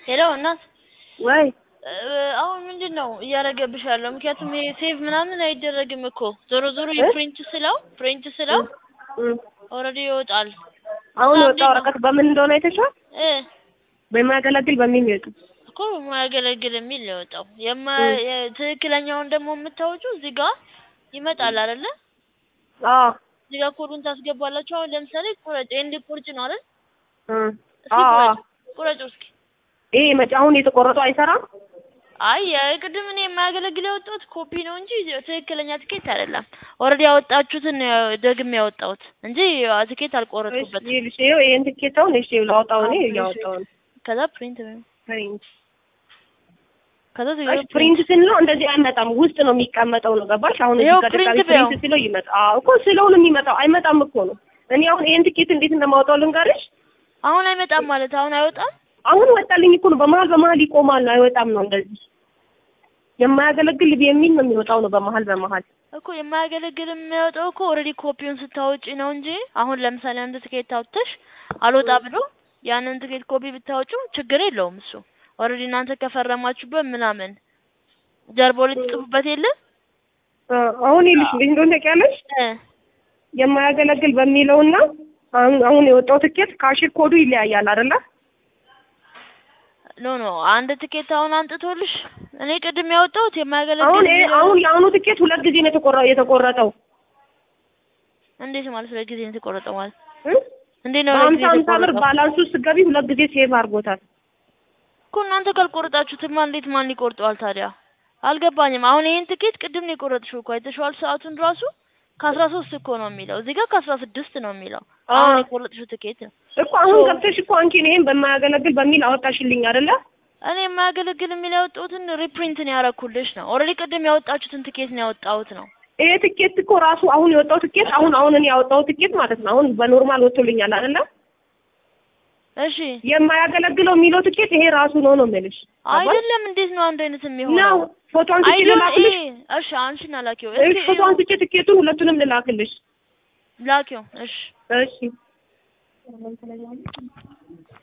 ሄሎ እናት ወይ አሁን ምንድን ነው እያደረገብሽ ያለው? ምክንያቱም ይሄ ሴቭ ምናምን አይደረግም እኮ ዞሮ ዞሮ የፕሪንት ስለው ፕሪንት ስለው እም፣ ኦልሬዲ ይወጣል አሁን እና የወጣ እንዴት ነው? ወረቀት በምን እንደሆነ አይተሻል? እ በማያገለግል በሚል ይወጡ እኮ የማያገለግል የሚል ነው የወጣው። የማ እም። የ- ትክክለኛውን ደግሞ የምታወጪው እዚህ ጋር ይመጣል አይደለ? አዎ እዚህ ጋር ኮዱን ታስገባላችሁ። አሁን ለምሳሌ ቁረጭ ኤንድ ቁርጭ ነው አይደል? እም፣ እስኪ አዎ አዎ። ቁረጭ ቁረጭ እስኪ ይሄ መቼ አሁን የተቆረጠው አይሰራም? አይ የቅድም እኔ የማያገለግል ያወጣሁት ኮፒ ነው እንጂ ትክክለኛ ትኬት አይደለም። ኦልሬዲ ያወጣችሁትን ነው ደግሜ ያወጣሁት እንጂ ትኬት እሺ አልቆረጥኩበትም። ይኸውልሽ፣ ይኸው ይሄን ትኬት አሁን እሺ ላውጣው እኔ አዎ፣ እሺ። እያወጣሁ ነው። ከዛ ፕሪንት ፕሪንት ከዛ እሺ ፕሪንት ፕሪንት ስንለው እንደዚህ አይመጣም፣ ውስጥ ነው የሚቀመጠው ነው ገባሽ? አሁን እዚህ ይኸው ጋር ፕሪንት ድጋሚ በይው። ፕሪንት ስለው ይመጣ። አዎ እኮ ስለው ነው የሚመጣው፣ አይመጣም እኮ ነው። እኔ አሁን ይሄን ትኬት እንዴት እንደማወጣው ልንገርሽ። አሁን አይመጣም ማለት አሁን አይወጣም። አሁን ወጣልኝ እኮ ነው። በመሀል በመሀል ይቆማል፣ አይወጣም ነው እንደዚህ የማያገለግል የሚል ነው የሚወጣው ነው በመሀል በመሀል እኮ የማያገለግል የሚያወጣው እኮ ኦልሬዲ ኮፒውን ስታወጪ ነው እንጂ አሁን ለምሳሌ አንድ ትኬት አውጥተሽ አልወጣ ብሎ ያንን ትኬት ኮፒ ብታወጪው ችግር የለውም እሱ ኦልሬዲ እናንተ ከፈረማችሁበት ምናምን ጀርባው ላይ ትጽፉበት የለ እ፣ አሁን ይልሽ እንዴት እንደሆነ ታውቂያለሽ? እ የማያገለግል በሚለውና አሁን አሁን የወጣው ትኬት ካሽር ኮዱ ይለያያል አይደለ? ኖ ኖ አንድ ትኬት አሁን አንጥቶልሽ እኔ ቅድም ያወጣሁት የማያገለግል አሁን ይሄ የሚለው- አሁን የአሁኑ ትኬት ሁለት ጊዜ ነው የተቆረ- የተቆረጠው እንዴት ማለት ሁለት ጊዜ ነው የተቆረጠው ማለት እ? እንዴት ነው ሁለት በሀምሳ ጊዜ ሀምሳ ብር የተቆረጠው? ባላንሱ ስትገቢ ሁለት ጊዜ ሴቭ አድርጎታል። እኮ እናንተ ካልቆረጣችሁትማ እንዴት ማን ይቆርጠዋል ታዲያ? አልገባኝም። አሁን ይሄን ትኬት ቅድም ነው የቆረጥሽው እኮ አይተሽዋል። ሰዓቱን ራሱ ከአስራ ሶስት እኮ ነው የሚለው እዚህ ጋር ከአስራ ስድስት ነው የሚለው አሁን አዎ። የቆረጥሽው ትኬት ነው። እኮ አሁን ሶ- ገብተሽ እኮ አንቺን ይሄን በማያገለግል በሚል አወጣሽልኝ አይደለ? እኔ የማያገለግል የሚል ያወጣሁትን ሪፕሪንት ነው ያደረኩልሽ ነው። ኦልሬዲ ቅድም ያወጣችሁትን ትኬት ነው ያወጣሁት ነው። ይሄ ትኬት እኮ ራሱ አሁን የወጣው ትኬት አሁን አሁን እኔ ያወጣው ትኬት ማለት ነው። አሁን በኖርማል ወጥቶልኛል አይደለ? እሺ የማያገለግለው የሚለው ትኬት ይሄ ራሱ ነው ነው የምልሽ። አይደለም። እንዴት ነው አንድ አይነት ነው የሚሆነው? ፎቶ አንስቼ አይደለም። ልላክልሽ? እሺ አንቺና ላኪው። እሺ እስኪ ፎቶ አንስቼ ትኬቱን ሁለቱንም ልላክልሽ። ላኪው። እሺ እሺ